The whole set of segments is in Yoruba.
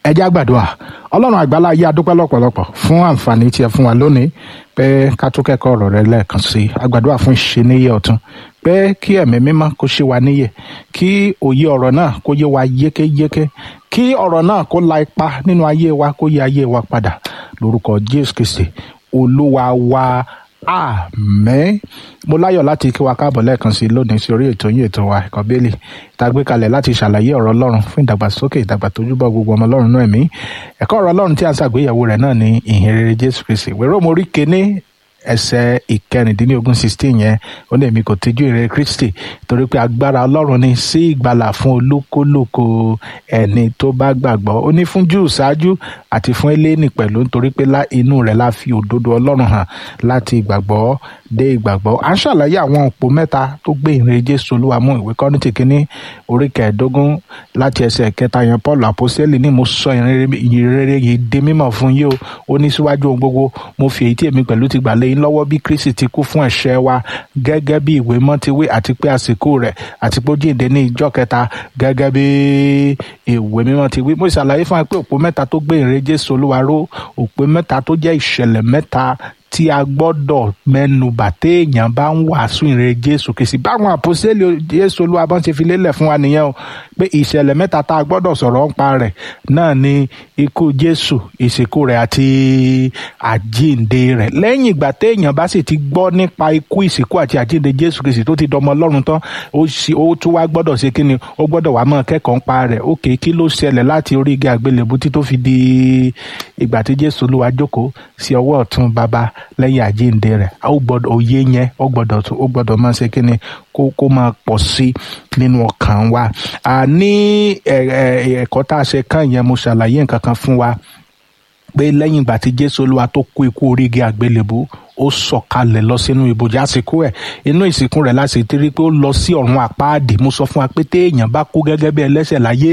ẹ jẹ́ àgbàdua ọlọ́run àgbàlá yé adúpẹ́ lọ́pọ̀lọpọ̀ fún àǹfààní tí ẹ fún wa lónìí pé ká tó kẹ́kọ̀ọ́ ọ̀rọ̀ rẹ lẹ́ẹ̀kan sí i àgbàdua fún ìṣeníyẹ ọ̀tun pé kí ẹ̀mí mímọ́ kó ṣe wa níyè kí òye ọ̀rọ̀ náà kó yé wa yékéyéké kí ọ̀rọ̀ náà kó la ipa nínú ayé wa kó yé ayé wa padà lórúkọ jésù kristi olúwa wa àmín mo láyọ̀ láti kí wa káàbọ̀ lẹ́ẹ̀kan sí i lónìí sí orí ètò yín ètò wa ẹ̀kọ́ bẹ́ẹ̀lì tá a gbé kalẹ̀ láti ṣàlàyé ọ̀rọ̀ ọlọ́run fún ìdàgbàsókè ìdàgbà tójúbọ̀ gbogbo ọmọ ọlọ́run náà ẹ̀mí ẹ̀kọ́ ọ̀rọ̀ ọlọ́run tí a ń ṣàgbéyẹ̀wò rẹ̀ náà ní ìhìn rere jésù kristi wéró mo rí kéné ẹsẹ̀ ìkẹrìndínlógún sixteen yẹn ó ní èmi kò tijú ìrere kristi torí pé agbára ọlọ́run ni sí ìgbàlà fún olúkúlùkù ẹni tó bá gbàgbọ́ ó ní fún júù ṣáájú àti fún eléni pẹ̀lú nítorí pé inú rẹ̀ la fi òdodo ọlọ́run hàn láti ìgbàgbọ́ dé ìgbàgbọ́ à ń ṣàlàyé àwọn òpó mẹ́ta tó gbé ìrere jésù olúwa mú ìwé kọ́rìntì kínní orí kẹẹ̀ẹ́dógún láti ẹsẹ̀ kẹta yẹn paul àpọ́sẹ́lì ní mo sọ ìrere yìí di mímọ̀ fún yín o ó ní síwájú ohun gbogbo mo fi èyí tí èmi pẹ̀lú ti gbà lé yín lọ́wọ́ bí kristi ti kú fún ẹ̀ṣẹ̀ wa gẹ́gẹ́ bí ìwé mọ́ ti wí àti pé àsìkò rẹ̀ àti pé ó jíǹde ní ìjọ kẹta gẹ́gẹ́ bí ìwé mímọ́ ti wí mo ṣàlàyé fún wa pé òpó mẹ́ta tó gbé ìrere jésù olúwa ró òpó mẹ́ta tó jẹ́ ìṣẹ̀lẹ̀ mẹ́ta tí a gbọ́dọ̀ mẹ́nubà téèyàn bá ń wàásù ìrere jésù kìsì báwọn àpòsílẹ jésù olúwa bá ń ṣe fi lélẹ̀ fún wa nìyẹn o pé ìṣẹ̀lẹ̀ mẹ́ta tá a gbọ́dọ̀ sọ̀rọ̀ ń pa rẹ̀ náà ni ikú jésù ìsìnkú rẹ̀ àti àjíǹde rẹ̀ lẹ́yìn ìgbà téèyàn bá sì ti gbọ́ nípa ikú ìsìnkú àti àjíǹde jésù kìsì tó ti dọmọ ọlọ́run tán ó tún wá gbọ́dọ̀ ṣe kí ni ó gbọ́dọ̀ wá mọ́ kẹ́kọ̀ọ́ ń pa rẹ̀ ókè kí ló ṣẹlẹ̀ láti orí igi àgbélébú tí tó fi di ìgbà tí jésù olúwa jókòó sí ọwọ́ ọ̀tún bàbá lẹ́yìn àjíǹde rẹ̀ ó gbọ́dọ̀ òye yẹn ó gbọ́dọ̀ tó ó gbọ́dọ̀ máa ṣe kíni kó kó máa pọ̀ sí nínú ọkàn wa ní ẹ̀kọ́ tá a ṣe kàn yẹn mo ṣàlàyé nǹkan kan fún wa pé lẹ́yìn ìgbà tí jésù olúwa tó kú ikú orígi àgbélébú ó sọ̀kalẹ̀ lọ sínú ibojì àsìkò ẹ̀ inú ìsìnkú rẹ̀ láti ti rí pé ó lọ sí ọ̀run àpáàdì mo sọ fún wa pé téèyàn bá kú gẹ́gẹ́ bí ẹlẹ́ṣẹ̀ láyé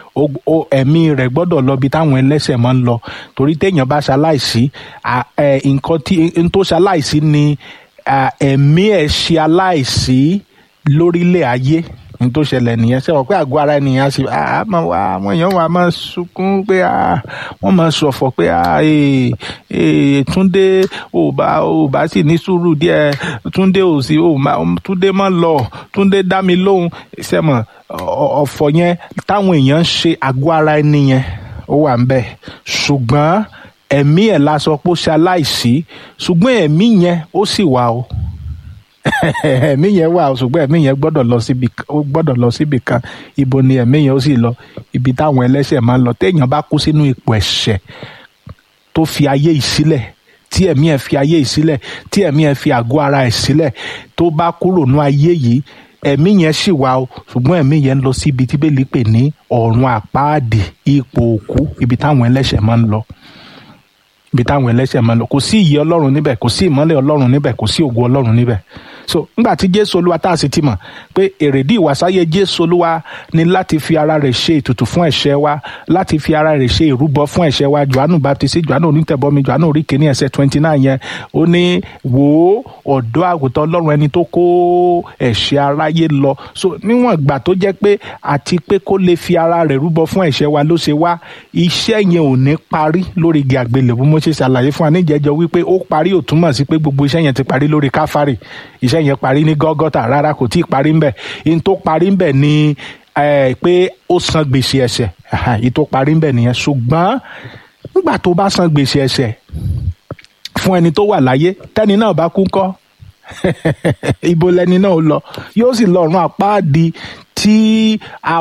ẹ̀mí rẹ̀ gbọ́dọ̀ lọ bí táwọn ẹlẹ́ṣẹ̀ máa ń lọ torí téèyàn bá ṣaláìsí nǹkan tí n tó ṣaláìsí ni ẹ̀mí ẹ̀ ṣe aláìsí lórílẹ̀ ayé n tó ṣẹlẹ̀ nìyẹn ṣe wọ́n pé àgọ́ ara ènìyàn ṣe àwọn èèyàn wa máa sunkún pé wọ́n máa ṣọ̀fọ̀ pé túndé ò bá ò bá sì ní sùúrù díẹ̀ túndé ò sí túndé má lọ túndé dá mi lóhùn ṣẹ́mọ̀ ọ̀fọ̀ yẹn táwọn èèyàn ń ṣe àgọ́ ara ẹni yẹn ó wà ń bẹ̀ ṣùgbọ́n ẹ̀mí ẹ̀ la sọ pé ó ṣe aláìsí ṣùgbọ́n ẹ̀mí yẹn ó sì wà o ẹ̀mí yẹn wà ṣùgbọ́n ẹ̀mí yẹn gbọ́dọ̀ lọ síbi ó gbọ́dọ̀ lọ síbi kan ibo ni ẹ̀mí yẹn ó sì lọ ibi táwọn ẹlẹ́ṣẹ̀ máa ń lọ téèyàn bá kú sínú ipò ẹ̀ṣẹ̀ tó fi ayé yìí sílẹ̀ tí ẹ̀mí ẹ̀ fi ayé yìí sílẹ̀ tí ẹ̀mí ẹ̀ fi àgọ́ ara ẹ̀ sílẹ̀ tó bá kúrò ní ayé yìí ẹ̀mí yẹn sì wà o ṣùgbọ́n ẹ̀mí yẹn ń lọ sí ibi tí bẹ́ẹ̀lì pè ní ọ̀run àpáàdì ipò òkú ibi táwọn ẹlẹ́ṣẹ̀ máa ń lọ ibi táwọn ẹlẹ́ṣẹ̀ máa ń lọ kò sí ìyè ọlọ́run níbẹ̀ kò sí ìmọ́lẹ̀ ọlọ́run níbẹ̀ kò sí ògo ọlọ́run níbẹ̀ so nígbà tí jésù olúwa tá a sì ti mọ̀ pé èrèdí ìwàsáyé jésù olúwa ni láti fi ara rẹ̀ ṣe ètùtù fún ẹ̀ṣẹ̀ wa láti fi ara rẹ̀ ṣe ìrúbọ fún ẹ̀ṣẹ̀ wa johannu baptist johannu onítẹ̀bọmi johannu orí kìíní ẹsẹ̀ twenty nine yẹn ó ní wò ó ọ̀dọ́ àgùntàn ọlọ́run ẹni tó kó ẹ̀ṣẹ̀ aráyé lọ so níwọ̀n ìgbà tó jẹ́ pé àti pé kó lè fi ara rẹ̀ rúbọ fún ẹ̀ṣẹ̀ wa ló ṣe wá iṣẹ́ yẹn ò ní parí lórí igi àgbélébùú mo ṣe ṣàlàyé fún wa níjẹjọ wípé ó parí ò túmọ̀ sí pé gbogbo iṣẹ́ yẹn ti parí lórí káfárì iṣẹ́ yẹn parí ní gọ́gọ́tà rárá kò tí ì parí ńbẹ̀ in tó parí ńbẹ̀ ni pé ó san gbèsè ẹ̀ṣẹ̀ in tó parí ńbẹ̀ nìyẹn ṣùgbọ́n nígbà tó bá san gbèsè ẹ̀ṣẹ̀ fún ẹni tó wà láyé tẹ́ni náà bá kú ńkọ́ ibo lẹni náà lọ yóò sì lọ ọ̀run àpáàdì tí a